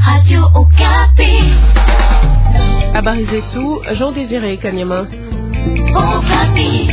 Radio Okapi. Habari zetu Jean Désiré Kanyama. Okapi.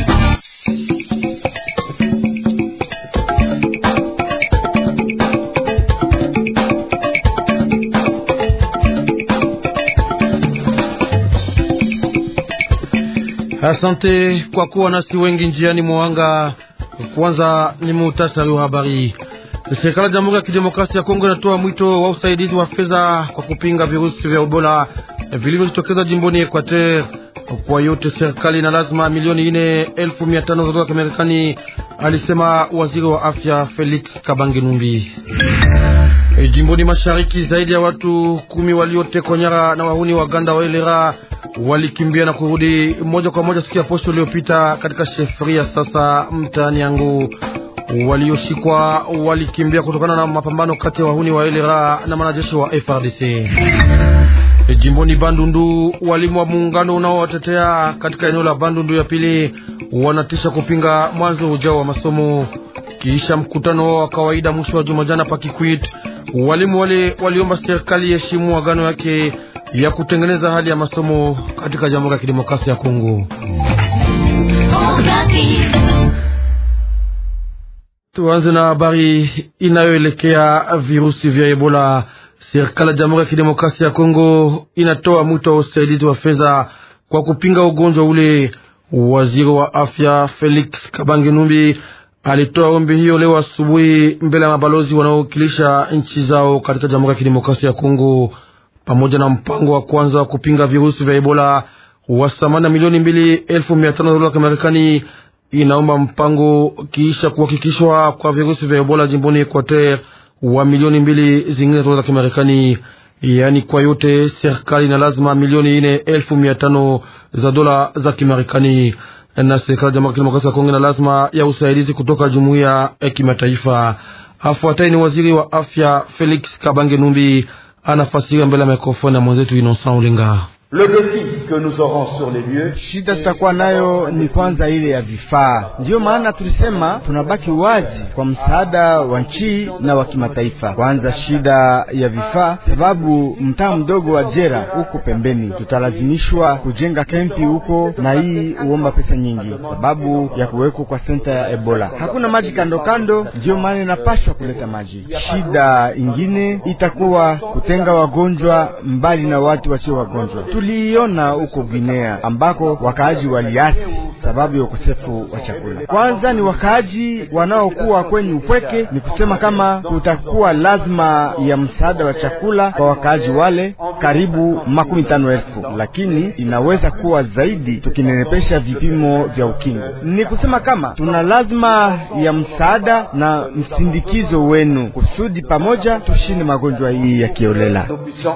Asante kwa kuwa nasi wengi njiani mwanga. Kwanza ni muhtasari wa habari. Serikali ya Jamhuri ya Kidemokrasia ya Kongo inatoa mwito wa usaidizi wa fedha kwa kupinga virusi vya Ebola vilivyojitokeza jimboni Equateur. Kwa yote serikali na lazima milioni ine elfu mia tano za dola za Marekani, alisema waziri wa afya Felix Kabange Numbi. E, jimboni mashariki zaidi ya watu kumi waliotekwa nyara na wahuni waganda wa Elera walikimbia na kurudi moja kwa moja siku ya posho iliyopita katika shefuria sasa mtaani yangu. Walioshikwa walikimbia kutokana na mapambano kati ya wahuni wa Elera na wanajeshi wa FRDC. E, jimboni Bandundu walimu wa muungano unaowatetea katika eneo la Bandundu ya pili wanatisha kupinga mwanzo ujao wa masomo kisha mkutano wa kawaida mwisho wa juma jana Pakikwit. Walimu wale waliomba serikali heshimu agano yake ya kutengeneza hali ya masomo katika Jamhuri ya Kidemokrasia ya Kongo. Tuanze na habari inayoelekea virusi vya Ebola. Serikali ya Jamhuri ya Kidemokrasia ya Kongo inatoa mwito wa usaidizi wa fedha kwa kupinga ugonjwa ule. Waziri wa afya Felix Kabange Numbi alitoa ombi hiyo leo asubuhi mbele ya mabalozi wanaowakilisha nchi zao katika Jamhuri ya Kidemokrasia ya Kongo pamoja na mpango wa kwanza wa kupinga virusi vya Ebola wa thamani milioni mbili elfu mia tano dola za Marekani. Inaomba mpango kiisha kuhakikishwa kwa virusi vya Ebola jimboni Equateur wa milioni mbili zingine dola za Kimarekani. Yaani kwa yote serikali na lazima milioni ine elfu mia tano za dola za Kimarekani, na serikali ya Jamhuri ya Kidemokrasia ya Kongo na lazima ya usaidizi kutoka jumuiya ya kimataifa. Afuatai ni waziri wa afya Felix Kabange Numbi anafasiri mbele ya mikrofoni ya mwenzetu Innocent Ulinga. Le défi que nous aurons sur les lieux, shida tutakuwa nayo ni kwanza ile ya vifaa. Ndiyo maana tulisema tunabaki wazi kwa msaada wa nchi na wa kimataifa. Kwanza shida ya vifaa, sababu mtaa mdogo wa Jera huko pembeni tutalazimishwa kujenga kempi huko, na hii huomba pesa nyingi sababu ya kuwekwa kwa senta ya Ebola. Hakuna maji kando kando, ndiyo maana inapashwa kuleta maji. Shida ingine itakuwa kutenga wagonjwa mbali na watu wasio wagonjwa tuliiona huko Guinea ambako wakaaji waliasi sababu ya ukosefu wa chakula. Kwanza ni wakaaji wanaokuwa kwenye upweke, ni kusema kama kutakuwa lazima ya msaada wa chakula kwa wakaaji wale karibu makumi tano elfu, lakini inaweza kuwa zaidi tukinenepesha vipimo vya ukingo. Ni kusema kama tuna lazima ya msaada na msindikizo wenu kusudi pamoja tushinde magonjwa hii ya kiolela.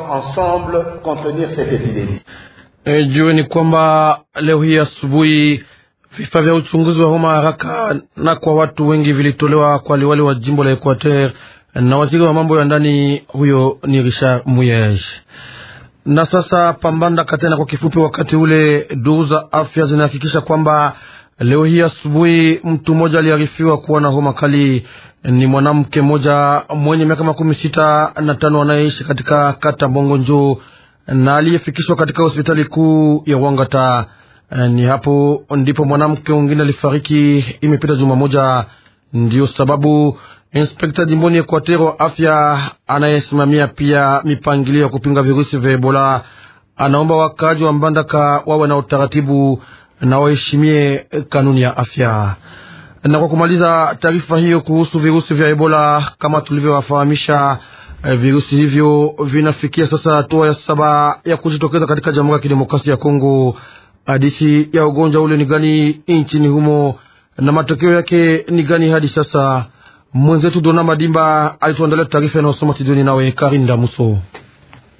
E, jueni kwamba leo hii asubuhi vifaa vya uchunguzi wa homa haraka na kwa watu wengi vilitolewa kwa liwali wa jimbo la Equateur na waziri wa mambo ya ndani, huyo ni Richard Muyej. Na sasa pambanda katena kwa kifupi. Wakati ule duru za afya zinahakikisha kwamba leo hii asubuhi mtu mmoja aliarifiwa kuwa na homa kali. Ni mwanamke mmoja mwenye miaka makumi sita na tano anayeishi katika kata Bongo Njoo na aliyefikishwa katika hospitali kuu ya Wangata. Ni hapo ndipo mwanamke mwingine alifariki, imepita juma moja. Ndiyo sababu inspekta jimboni Ekwatero wa afya anayesimamia pia mipangilio ya kupinga virusi vya Ebola anaomba wakaaji wa Mbandaka wawe na utaratibu na waheshimie kanuni ya afya. Na kwa kumaliza taarifa hiyo kuhusu virusi vya Ebola, kama tulivyowafahamisha virusi hivyo vinafikia sasa hatua ya saba ya kujitokeza katika Jamhuri ya Kidemokrasia ya Kongo. Hadisi ya ugonjwa ule ni gani nchini humo na matokeo yake ni gani hadi sasa? Mwenzetu Dona Madimba alituandalia taarifa inayosoma Tidoni nawe Karinda Muso.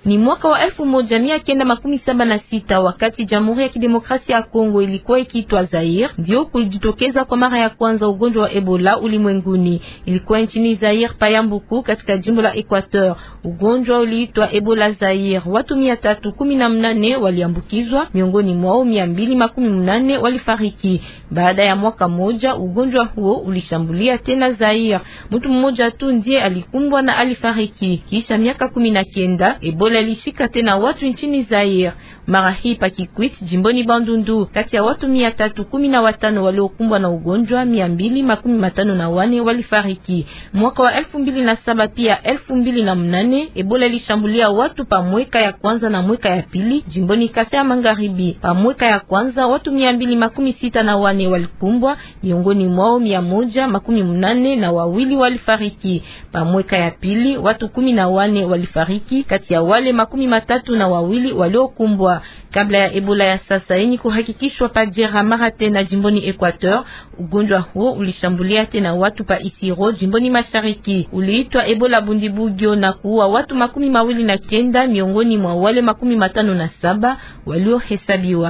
Ni mwaka wa elfu moja mia kenda makumi saba na sita wakati Jamhuri ya Kidemokrasia ya Kongo ilikuwa ikiitwa Zaire, ndio kulijitokeza kwa mara ya kwanza ugonjwa wa Ebola ulimwenguni. Ilikuwa nchini Zaire Payambuku, katika jimbo la Equateur. Ugonjwa uliitwa Ebola Zaire. Watu mia tatu kumi na mnane waliambukizwa, miongoni mwao mia mbili makumi mnane walifariki. Baada ya mwaka moja, ugonjwa huo ulishambulia tena Zaire. Mtu mmoja tu ndiye alikumbwa na alifariki. Kisha miaka kumi na kenda, Ebola ilishika tena watu nchini Zaire. Mara hii pa Kikwit, jimboni Bandundu, kati ya watu mia tatu kumi na watano waliokumbwa na ugonjwa, mia mbili makumi matano na wane walifariki. Mwaka wa elfu mbili na saba pia elfu mbili na mnane Ebola ilishambulia watu pa mweka ya kwanza na mweka ya pili jimboni Kasai ya Magharibi. Pa mweka ya kwanza watu mia mbili makumi sita na wane walikumbwa, miongoni mwao mia moja makumi mnane na wawili walifariki. Pa mweka ya pili watu kumi na wane walifariki, kati ya wale makumi matatu na wawili waliokumbwa. Kabla ya Ebola ya sasa yenye kuhakikishwa pa Jera mara tena jimboni Equateur, ugonjwa huo ulishambulia tena watu pa Isiro jimboni Mashariki. Uliitwa Ebola Bundibugyo na kuua watu makumi mawili na kenda miongoni mwa wale makumi matano na saba waliohesabiwa.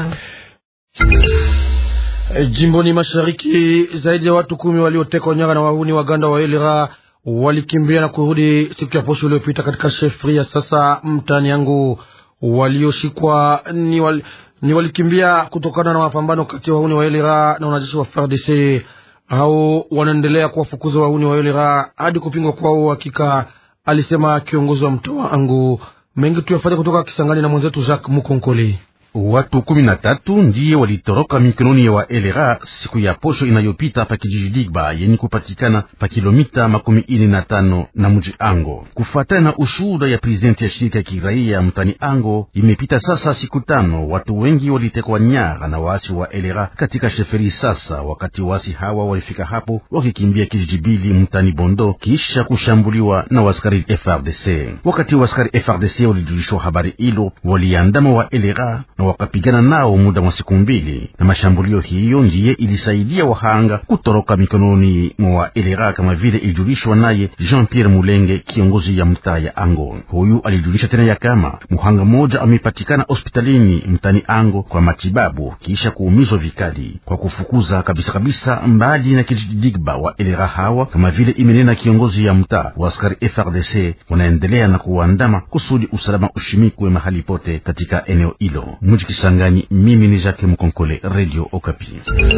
E, jimboni Mashariki zaidi ya watu kumi waliotekwa nyara na wahuni waganda wa Elera walikimbia na kurudi siku ya posho iliyopita katika shefri ya sasa mtaani yangu. Walioshikwa ni, wal, ni walikimbia kutokana na mapambano kati ya wahuni wa Elera na wanajeshi wa FARDC au wanaendelea kuwafukuza wahuni wa Elera hadi kupingwa kwao hakika, alisema kiongozi wa mtaa wangu. Mengi tuyafanya kutoka Kisangani na mwenzetu Jacques Mukonkole. Watu kumi na tatu ndiye walitoroka mikononi ya wa elera siku ya posho inayopita pa kijiji Digba yenye kupatikana pa kilomita makumi ine na tano na mji Ango. Kufuatana na ushuhuda ya prezidenti ya shirika ya kiraia mtani Ango, imepita sasa siku tano, watu wengi walitekwa nyara na waasi wa elera katika sheferi. Sasa wakati waasi hawa walifika hapo wakikimbia kijiji Bili mtani Bondo kisha kushambuliwa na waskari FRDC. Wakati waskari FRDC walijulishwa habari hilo, waliandama wa elera na wakapigana nao muda wa siku mbili, na mashambulio hiyo ndiye ilisaidia wahanga kutoroka mikononi mwa elera, kama vile ilijulishwa naye Jean Pierre Mulenge, kiongozi ya mtaa ya Ango. Huyu alijulisha tena ya kama muhanga mmoja amepatikana hospitalini mtani Ango kwa matibabu kisha kuumizwa vikali kwa kufukuza kabisa kabisa mbali na kijiji Digba wa elera hawa, kama vile imenena kiongozi ya mtaa wa askari FRDC wanaendelea na kuandama kusudi usalama ushimikwe mahali pote katika eneo hilo. Mji Kisangani, mimi ni Jacques Mkonkole, Radio Okapi.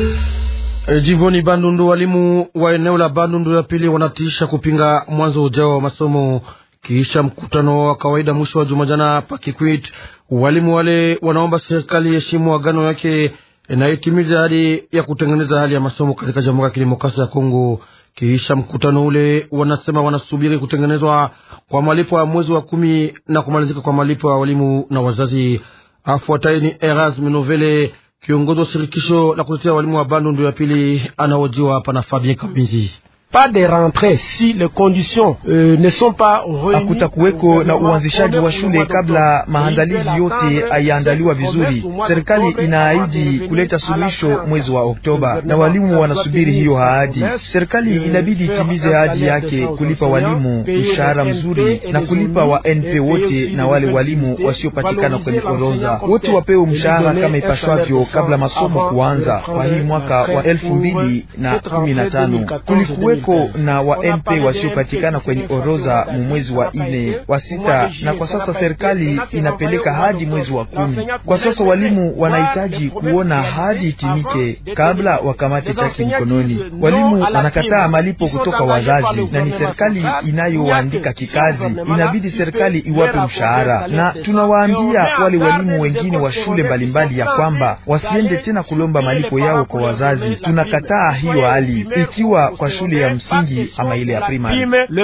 E, jimboni Bandundu, walimu wa eneo la Bandundu ya pili wanatiisha kupinga mwanzo ujao wa masomo kisha mkutano wa kawaida mwisho wa juma jana Pakikwit. Walimu wale wanaomba serikali heshimu agano yake na itimize hadi ya kutengeneza hali ya masomo katika Jamhuri ya Kidemokrasia ya Kongo. Kisha mkutano ule, wanasema wanasubiri kutengenezwa kwa malipo ya mwezi wa kumi na kumalizika kwa malipo ya walimu na wazazi. Afuatayi ni Erasme Novele, kiongozi wa shirikisho la kutetea walimu wa Bandundu ya pili, anaojiwa hapa na Fabien Kambizi. pas de rentrée si les conditions euh, ne sont pas réunies. Hakutakuweko na uanzishaji wa shule kabla maandalizi yote hayaandaliwa vizuri. Serikali inaahidi kuleta suluhisho mwezi wa Oktoba na walimu wanasubiri hiyo ahadi. Serikali inabidi itimize ahadi yake kulipa walimu mshahara mzuri na kulipa wa NP wote na wale walimu wasiopatikana kwenye orodha wote wapewe mshahara kama ipashwavyo kabla masomo kuanza kwa hii mwaka wa elfu mbili na kumi na tano. Kulikuwe ko na wa MP wasiopatikana kwenye orodha mu mwezi wa ine wa sita, na kwa sasa serikali inapeleka hadi mwezi wa kumi. Kwa sasa walimu wanahitaji kuona hadi itimike kabla wakamate chaki mkononi. Walimu wanakataa malipo kutoka wazazi, na ni serikali inayowaandika kikazi. Inabidi serikali iwape mshahara, na tunawaambia wale walimu wengine wa shule mbalimbali ya kwamba wasiende tena kulomba malipo yao kwa wazazi. Tunakataa hiyo hali, ikiwa kwa shule ya msingi ama ile ya primary.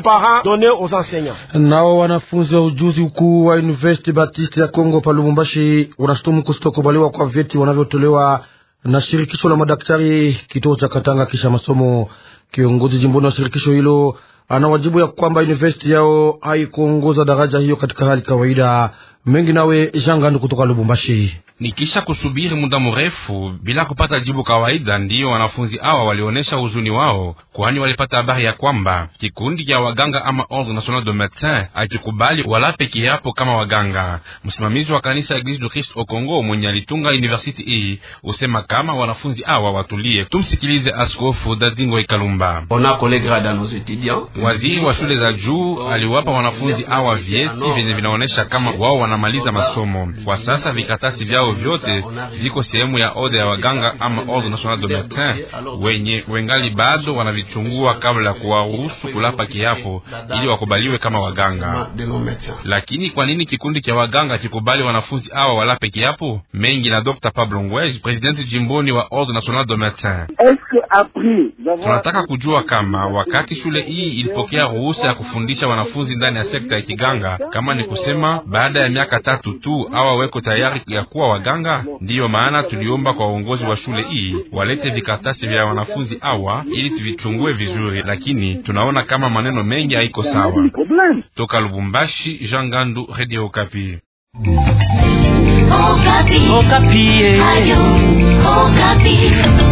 Nao wanafunzi wa ujuzi ukuu wa University Baptiste ya Kongo pa Lubumbashi wanashutumu kusitokubaliwa kwa vyeti wanavyotolewa na shirikisho la madaktari kituo cha Katanga kisha masomo. Kiongozi jimboni wa shirikisho hilo anawajibu ya kwamba university yao haikuongoza daraja hiyo katika hali kawaida. Mengi nawe Jangandu kutoka Lubumbashi. Ni kisha kusubiri muda mrefu bila kupata jibu kawaida, ndiyo wanafunzi hawa walionyesha huzuni wao, kwani walipata habari ya kwamba kikundi cha waganga ama Ordre National de Medecins akikubali wala peke yapo kama waganga. Msimamizi wa kanisa Eglise du Christ au Congo mwenye alitunga university hii usema kama wanafunzi hawa watulie. Tumsikilize Askofu Dadingo Ikalumba. Waziri wa shule za juu aliwapa wanafunzi hawa vyeti vyenye vinaonyesha kama wao wanamaliza masomo. Kwa sasa vikatasi vyao vyote viko sehemu ya ode ya waganga ama Ordre National de Medecins, wenye wengali bado wanavichungua kabla ya kuwaruhusu kulapa kiapo ili wakubaliwe kama waganga. Lakini kwa nini kikundi cha waganga kikubali wanafunzi hawa walape kiapo? Mengi na Dr. Pablo Ngwej, presidenti jimboni wa Ordre National de Medecins. Tunataka kujua kama wakati shule hii ilipokea ruhusa ya kufundisha wanafunzi ndani ya sekta ya kiganga, kama ni kusema baada ya miaka tatu tu awa weko tayari ya kuwa waganga. Ndiyo maana tuliomba kwa uongozi wa shule hii walete vikaratasi vya wanafunzi hawa ili tuvichungue vizuri, lakini tunaona kama maneno mengi haiko sawa. Toka Lubumbashi, Jean Gandu, Radio Okapi. Okapi. Okapi. Ayo, Okapi.